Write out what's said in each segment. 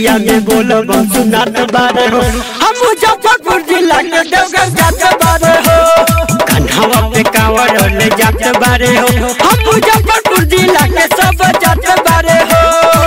रहिया में बोलब सुनात बारे हो हम मुजफ्फरपुर जिला के देवघर जात बारे हो कन्हवा पे कांवर ले जात बारे हो हम मुजफ्फरपुर जिला के सब जात बारे हो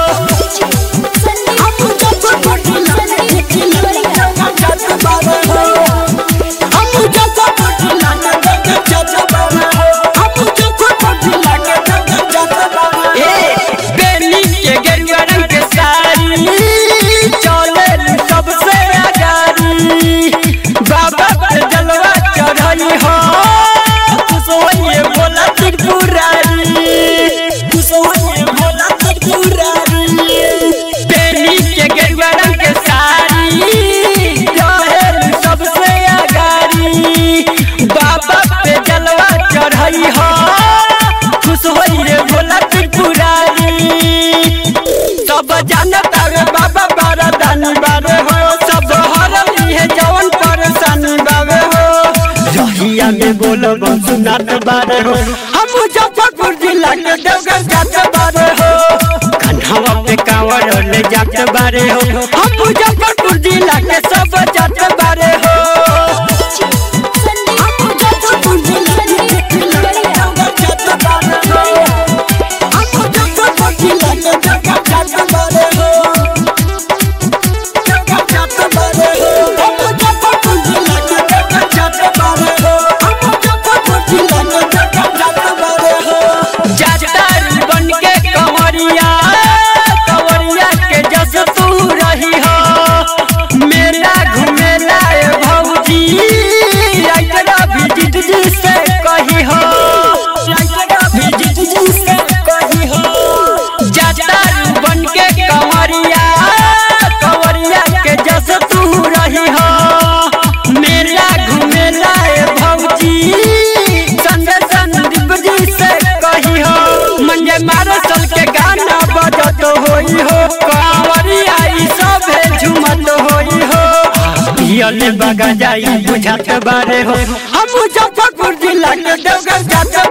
हम मुजफ्फरपुर जिला के देवघर जात बारे हो हम मुजफ्फरपुर जिला के देवघर जात बारे हो हम मुजफ्फरपुर जिला के देवघर जात बारे हो बेली के गेरुआ रंग के साड़ी चले सबसे आगारी बाबा पे जलवा चढ़ई हो कुसोये बोला त्रिपुरारी कुसोये बोला त्रिपुरारी बेली के गेरुआ रंग के साड़ी चले सबसे आगारी बाबा पे जलवा चढ़ई हो खुश होइए भोला त्रिपुरारी सब जानता रे बाबा बारा दानी बारे हो सब हरली है जवन परेशानी बावे हो रहिया में बोलब सुनात बारे हो हम मुजफ्फरपुर जिला के देवघर जात बारे हो कन्हवा पे कांवर ले जात बारे हो हम मुजफ्फरपुर जिला के सब जात बारे हो हम मुजफ्फरपुर जिला के देवघर जात बारे हो हम मुजफ्फरपुर जिला के देवघर जात बारे हो देवघर जात बारे हो हम मुजफ्फरपुर जिला के देवघर जात बारे हो हम मुजफ्फरपुर जिला के देवघर जात बारे हो जातर बन के कंवरिया कंवरिया के जस तू रही हो मेला घुमेला ए भौजी आइतरा विजिट जी से कही हो आइतरा विजिट जी से कही हो जातर बन के कंवरिया कंवरिया के जस तू रही हो मेला घुमेला ए भौजी संजय संदीप जी से कही हो मंजे मारो सल के गाना बजत होई हो कांवरिया ई सब झुमत होई हो पियले बगा जाई बुझात बारे हो हम मुजफ्फरपुर जिला के देवघर जात